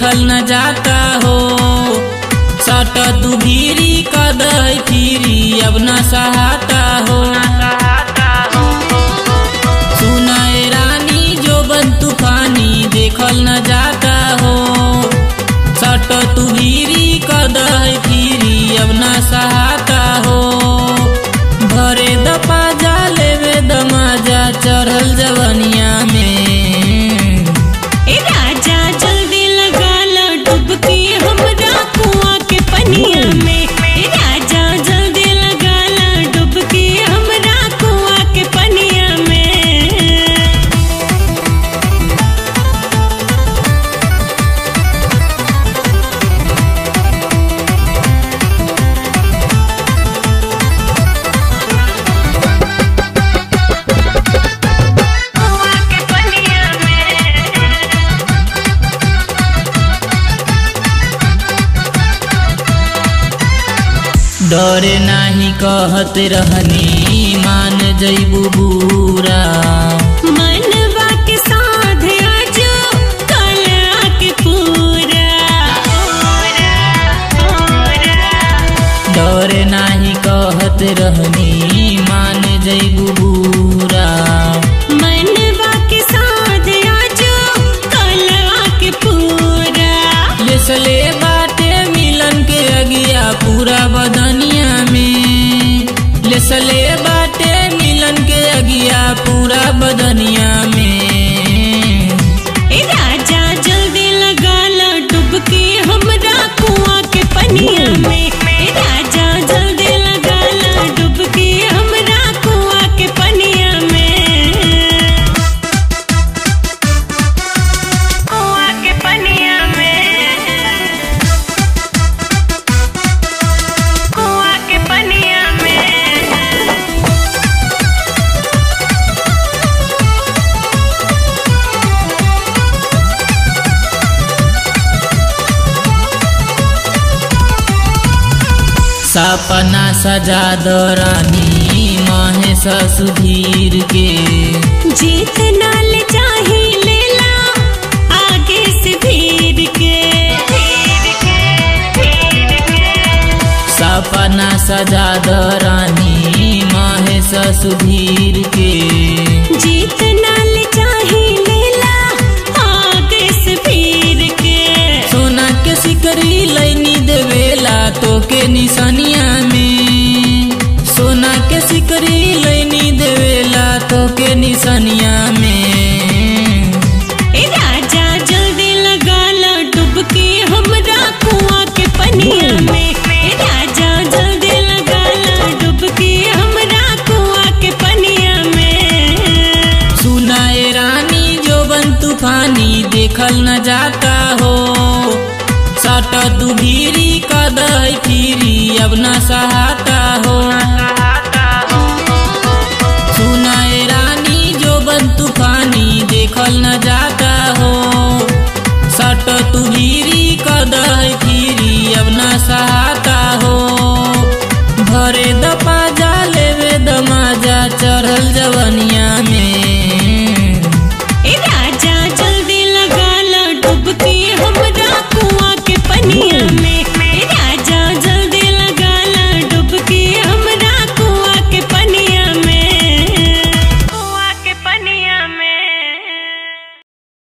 देखल न जाता हो सट तू भीरी कदह फिरी अब न सहाता हो सुनाए रानी जो बन तूफानी देखल न जाता हो सट तू भीरी कदह फिरी अब न सहाता हो भरे दपा जा लेवे दमाजा चढ़ल जवनिया में ए राजा जल्दी लगा ला डुबकी हमरा कुआं के पनिया में ए राजा जल्दी लगा ला डुबकी हमरा कुआं के पनिया में कुआं के पनिया में डरे नाही कहत रहनी मान जैबू बूरा मनवा के साध आजो कला के पूरा डरे नाही कहत रहनी मान जैबू बूरा मनवा के साध आजो कला के पूरा लेसले बाटे मिलन के अगिया पूरा बदनिया में लेसले बाटे मिलन के अगिया पूरा बदनिया में ए राजा जल्दी लगा ला डुबकी हमरा कुआं के पनिया में ए राजा जल्दी लगा ला डुबकी हमरा कुआं के पनिया में कुआं के पनिया में कुआं के पनिया में सपना सजा दरानी महेश सुधीर के जीत नाल चाही लेला आगे से भीड़ के सपना सजा दरानी महेश सुधीर के जीत नाल चाही लेला आगे से भीड़ के सोना के सिकरी लैनी देवेला तो के निशानिया में सोना के सिकरी लैनी देवेला तो के निशानिया में ए राजा जल्दी लगा ला डुबकी हमरा कुआं के पनिया में ए राजा जल्दी लगा ला डुबकी हमरा कुआं के पनिया में सुनाए रानी जो बन तूफानी देखल न जाता हो सट तू भीरी कदह फिरी अब न सहाता हो